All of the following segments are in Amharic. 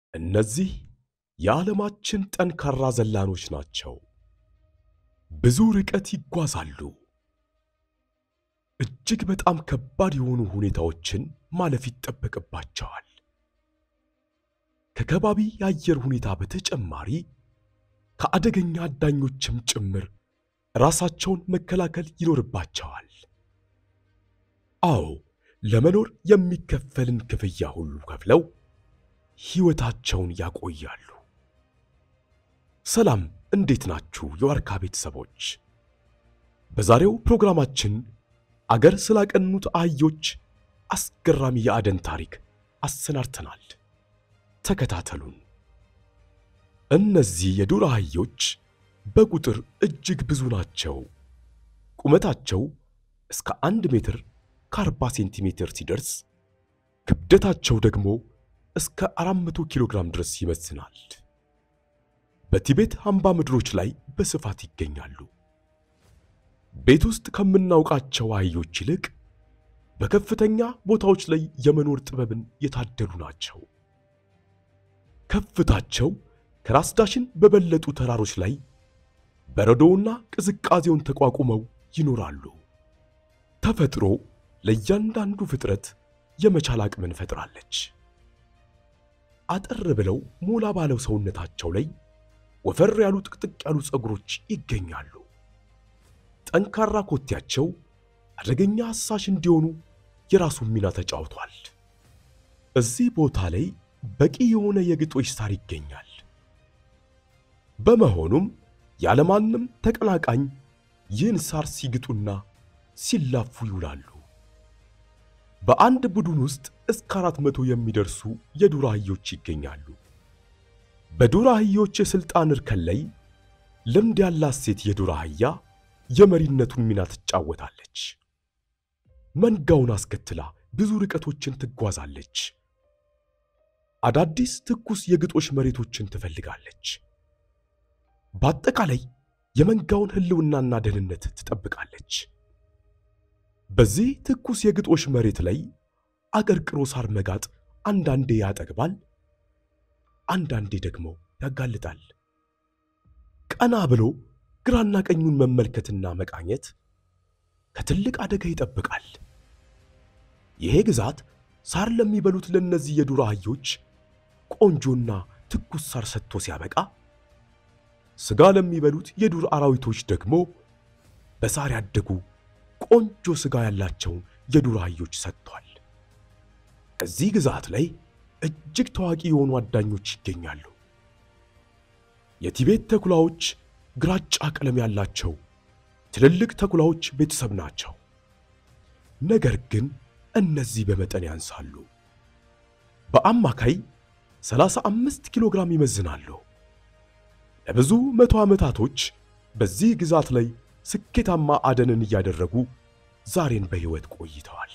እነዚህ የዓለማችን ጠንካራ ዘላኖች ናቸው። ብዙ ርቀት ይጓዛሉ። እጅግ በጣም ከባድ የሆኑ ሁኔታዎችን ማለፍ ይጠበቅባቸዋል። ከከባቢ የአየር ሁኔታ በተጨማሪ ከአደገኛ አዳኞችም ጭምር ራሳቸውን መከላከል ይኖርባቸዋል። አዎ ለመኖር የሚከፈልን ክፍያ ሁሉ ከፍለው ሕይወታቸውን ያቆያሉ። ሰላም፣ እንዴት ናችሁ የዋርካ ቤተሰቦች? በዛሬው ፕሮግራማችን አገር ስላቀኑት አህዮች አስገራሚ የአደን ታሪክ አሰናድተናል። ተከታተሉን። እነዚህ የዱር አህዮች በቁጥር እጅግ ብዙ ናቸው። ቁመታቸው እስከ አንድ ሜትር ከ40 ሴንቲሜትር ሲደርስ ክብደታቸው ደግሞ እስከ 400 ኪሎ ግራም ድረስ ይመዝናል። በቲቤት አምባ ምድሮች ላይ በስፋት ይገኛሉ። ቤት ውስጥ ከምናውቃቸው አህዮች ይልቅ በከፍተኛ ቦታዎች ላይ የመኖር ጥበብን የታደሉ ናቸው። ከፍታቸው ከራስ ዳሽን በበለጡ ተራሮች ላይ በረዶውና ቅዝቃዜውን ተቋቁመው ይኖራሉ። ተፈጥሮ ለእያንዳንዱ ፍጥረት የመቻል አቅምን ፈጥራለች። አጠር ብለው ሞላ ባለው ሰውነታቸው ላይ ወፈር ያሉ ጥቅጥቅ ያሉ ፀጉሮች ይገኛሉ። ጠንካራ ኮቴያቸው አደገኛ አሳሽ እንዲሆኑ የራሱን ሚና ተጫውቷል። እዚህ ቦታ ላይ በቂ የሆነ የግጦሽ ሳር ይገኛል። በመሆኑም ያለማንም ተቀናቃኝ ይህን ሳር ሲግጡና ሲላፉ ይውላሉ። በአንድ ቡድን ውስጥ እስከ አራት መቶ የሚደርሱ የዱር አህዮች ይገኛሉ። በዱር አህዮች የሥልጣን እርከን ላይ ልምድ ያላት ሴት የዱር አህያ የመሪነቱን ሚና ትጫወታለች። መንጋውን አስከትላ ብዙ ርቀቶችን ትጓዛለች። አዳዲስ ትኩስ የግጦሽ መሬቶችን ትፈልጋለች። በአጠቃላይ የመንጋውን ሕልውናና ደህንነት ትጠብቃለች። በዚህ ትኩስ የግጦሽ መሬት ላይ አቀርቅሮ ሳር መጋጥ አንዳንዴ ያጠግባል፣ አንዳንዴ ደግሞ ያጋልጣል። ቀና ብሎ ግራና ቀኙን መመልከትና መቃኘት ከትልቅ አደጋ ይጠብቃል። ይሄ ግዛት ሳር ለሚበሉት ለእነዚህ የዱር አህዮች ቆንጆና ትኩስ ሳር ሰጥቶ ሲያበቃ፣ ሥጋ ለሚበሉት የዱር አራዊቶች ደግሞ በሳር ያደጉ ቆንጆ ሥጋ ያላቸውን የዱር አህዮች ሰጥቷል። እዚህ ግዛት ላይ እጅግ ታዋቂ የሆኑ አዳኞች ይገኛሉ። የቲቤት ተኩላዎች ግራጫ ቀለም ያላቸው ትልልቅ ተኩላዎች ቤተሰብ ናቸው። ነገር ግን እነዚህ በመጠን ያንሳሉ። በአማካይ 35 ኪሎ ግራም ይመዝናሉ። ለብዙ መቶ ዓመታቶች በዚህ ግዛት ላይ ስኬታማ አደንን እያደረጉ ዛሬን በሕይወት ቆይተዋል።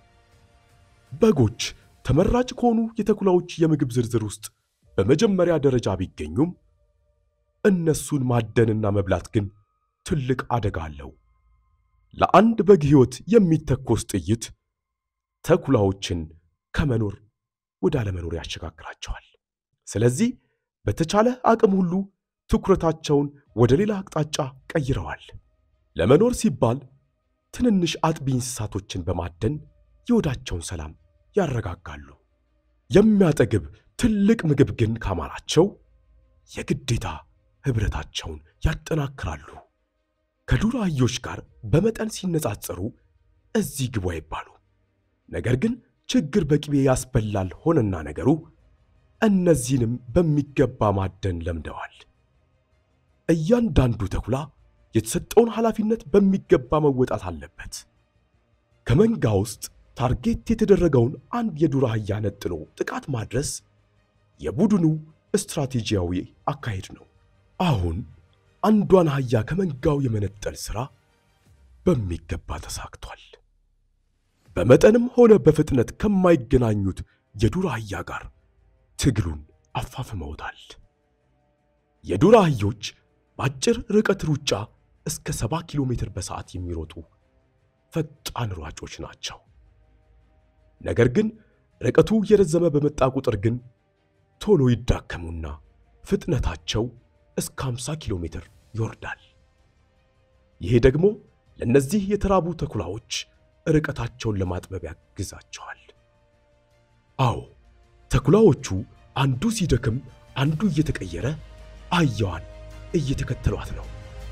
በጎች ተመራጭ ከሆኑ የተኩላዎች የምግብ ዝርዝር ውስጥ በመጀመሪያ ደረጃ ቢገኙም እነሱን ማደንና መብላት ግን ትልቅ አደጋ አለው። ለአንድ በግ ሕይወት የሚተኮስ ጥይት ተኩላዎችን ከመኖር ወደ አለመኖር ያሸጋግራቸዋል። ስለዚህ በተቻለ አቅም ሁሉ ትኩረታቸውን ወደ ሌላ አቅጣጫ ቀይረዋል። ለመኖር ሲባል ትንንሽ አጥቢ እንስሳቶችን በማደን የወዳቸውን ሰላም ያረጋጋሉ። የሚያጠግብ ትልቅ ምግብ ግን ካማራቸው የግዴታ ኅብረታቸውን ያጠናክራሉ። ከዱር አህዮች ጋር በመጠን ሲነጻጸሩ እዚህ ግቡ አይባሉ። ነገር ግን ችግር በቅቤ ያስበላል ሆነና ነገሩ እነዚህንም በሚገባ ማደን ለምደዋል። እያንዳንዱ ተኩላ የተሰጠውን ኃላፊነት በሚገባ መወጣት አለበት። ከመንጋ ውስጥ ታርጌት የተደረገውን አንድ የዱር አህያ ነጥሎ ጥቃት ማድረስ የቡድኑ ስትራቴጂያዊ አካሄድ ነው። አሁን አንዷን አህያ ከመንጋው የመነጠል ሥራ በሚገባ ተሳክቷል። በመጠንም ሆነ በፍጥነት ከማይገናኙት የዱር አህያ ጋር ትግሉን አፋፍመውታል። የዱር አህዮች በአጭር ርቀት ሩጫ እስከ 70 ኪሎ ሜትር በሰዓት የሚሮጡ ፈጣን ሯጮች ናቸው። ነገር ግን ርቀቱ እየረዘመ በመጣ ቁጥር ግን ቶሎ ይዳከሙና ፍጥነታቸው እስከ 50 ኪሎ ሜትር ይወርዳል። ይሄ ደግሞ ለእነዚህ የተራቡ ተኩላዎች ርቀታቸውን ለማጥበብ ያግዛቸዋል። አዎ ተኩላዎቹ አንዱ ሲደክም አንዱ እየተቀየረ አህያዋን እየተከተሏት ነው።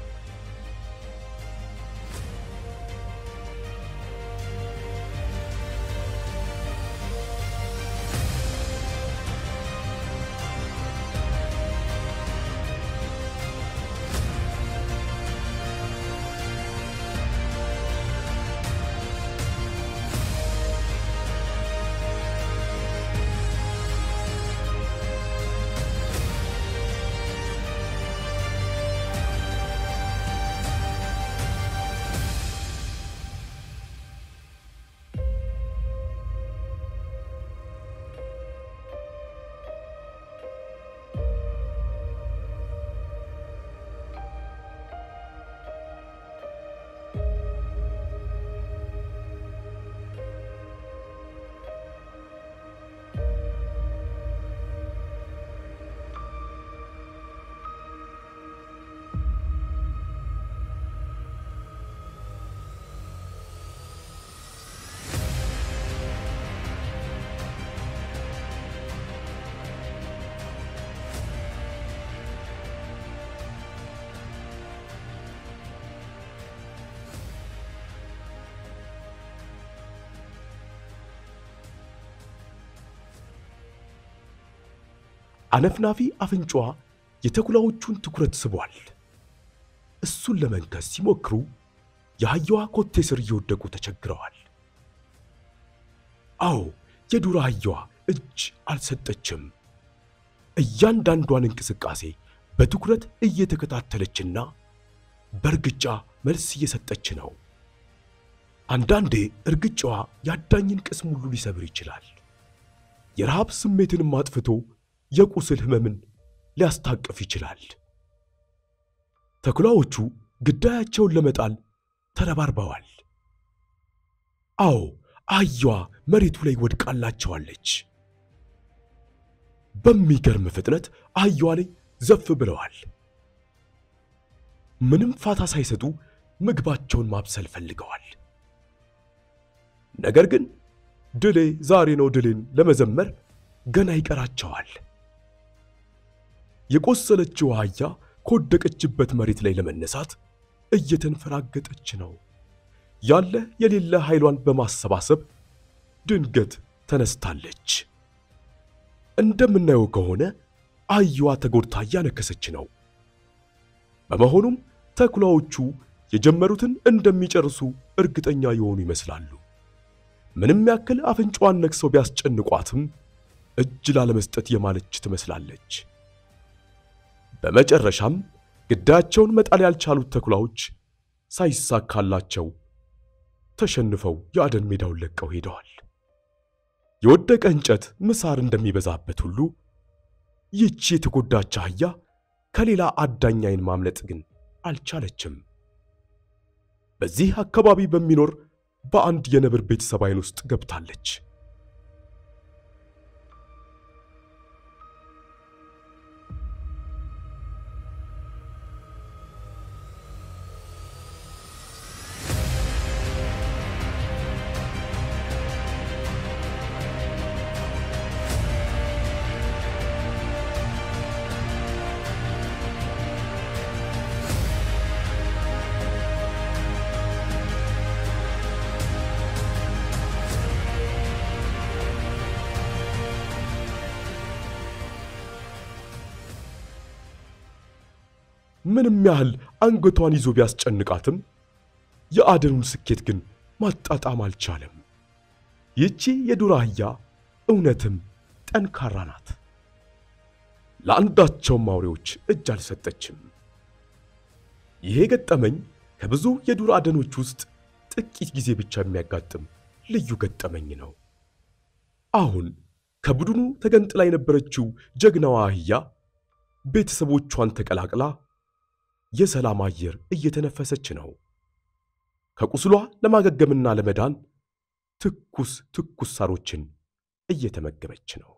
አነፍናፊ አፍንጫዋ የተኩላዎቹን ትኩረት ስቧል። እሱን ለመንከስ ሲሞክሩ የአህያዋ ኮቴ ስር እየወደቁ ተቸግረዋል። አዎ የዱር አህያዋ እጅ አልሰጠችም። እያንዳንዷን እንቅስቃሴ በትኩረት እየተከታተለችና በእርግጫ መልስ እየሰጠች ነው። አንዳንዴ እርግጫዋ የአዳኝን ቅስም ሁሉ ሊሰብር ይችላል። የረሃብ ስሜትንም አጥፍቶ የቁስል ህመምን ሊያስታቅፍ ይችላል። ተኩላዎቹ ግዳያቸውን ለመጣል ተረባርበዋል። አዎ አህያዋ መሬቱ ላይ ወድቃላቸዋለች። በሚገርም ፍጥነት አህያዋ ላይ ዘፍ ብለዋል። ምንም ፋታ ሳይሰጡ ምግባቸውን ማብሰል ፈልገዋል። ነገር ግን ድሌ ዛሬ ነው ድሌን ለመዘመር ገና ይቀራቸዋል። የቆሰለችው አህያ ከወደቀችበት መሬት ላይ ለመነሳት እየተንፈራገጠች ነው። ያለ የሌለ ኃይሏን በማሰባሰብ ድንገት ተነስታለች። እንደምናየው ከሆነ አህያዋ ተጎድታ እያነከሰች ነው። በመሆኑም ተኩላዎቹ የጀመሩትን እንደሚጨርሱ እርግጠኛ የሆኑ ይመስላሉ። ምንም ያክል አፍንጫዋን ነክሰው ቢያስጨንቋትም እጅ ላለመስጠት የማለች ትመስላለች። በመጨረሻም ግዳያቸውን መጣል ያልቻሉት ተኩላዎች ሳይሳካላቸው ተሸንፈው የአደን ሜዳውን ለቀው ሄደዋል። የወደቀ እንጨት ምሳር እንደሚበዛበት ሁሉ ይህቺ የተጎዳች አህያ ከሌላ አዳኝ ዓይን ማምለጥ ግን አልቻለችም። በዚህ አካባቢ በሚኖር በአንድ የነብር ቤተሰብ ዓይን ውስጥ ገብታለች። ምንም ያህል አንገቷን ይዞ ቢያስጨንቃትም የአደኑን ስኬት ግን ማጣጣም አልቻለም። ይህቺ የዱር አህያ እውነትም ጠንካራ ናት። ለአንዳቸውም አውሬዎች እጅ አልሰጠችም። ይሄ ገጠመኝ ከብዙ የዱር አደኖች ውስጥ ጥቂት ጊዜ ብቻ የሚያጋጥም ልዩ ገጠመኝ ነው። አሁን ከቡድኑ ተገንጥላ የነበረችው ጀግናዋ አህያ ቤተሰቦቿን ተቀላቅላ የሰላም አየር እየተነፈሰች ነው። ከቁስሏ ለማገገምና ለመዳን ትኩስ ትኩስ ሳሮችን እየተመገበች ነው።